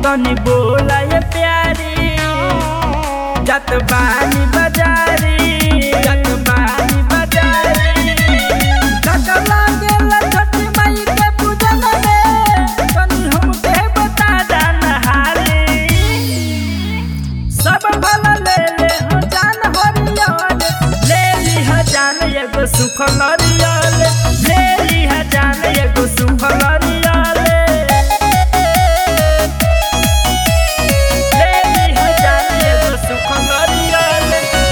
तनी बोला ये प्यारी जत बानी बाजारी जत बानी बाजारी काका लागेला छठी माई के पूजन में तनी हमके बता जाना हाली सब भला ले ले हो जान हरियल ले ली ह जान एगो सुख लरियल ले ली ह जान एगो सुख लरियल ले ली ह जान एगो सुख लरियल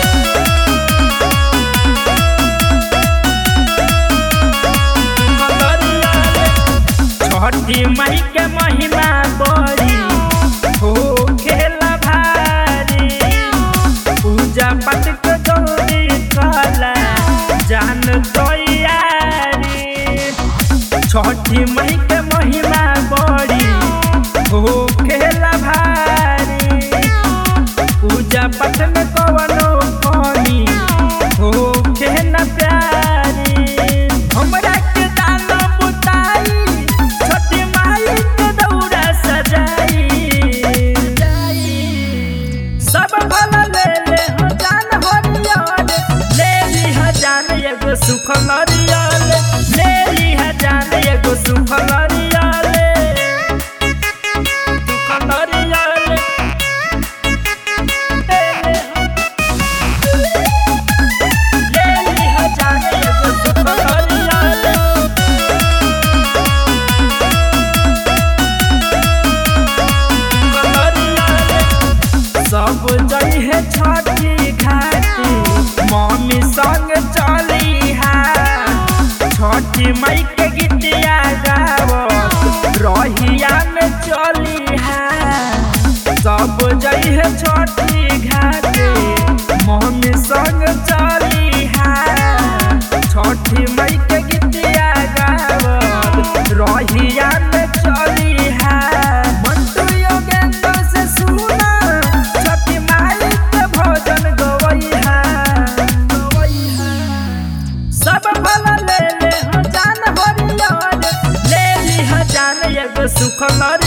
छठी मई के महिमा बड़ी हो खेला भारी पूजा पाठ के गौरी कला जान तैयारी छठी मई के महिमा बड़ी हो खेला भारी पूजा पाठ में कवनो कमी हो खेला प्यारी हमरा के दाना बुताई छोटी माई के दौरा सजाई सब भला ले ले हो जान हरियल ले ली ह जान एगो सुख लरियल ले ली ह जान एगो सुख लरियल सुख लरियल ले ले ह ले ली ह जान एगो सुख लरियल सब जइहे छठी घाटी मम्मी संग चली हा छठी मई के गीतिया गावत रहिया में चली हा सब जइहे छठी घाटी मम्मी संग चली हा छठी मई के गीतिया गावत रहिया में चली हा मंटू योगेंद्र से सुना छठी माई के भजन गवैहा गवैहा सब भला ले ले हो जान हरियल ले ली ह जान एगो सुख लरियल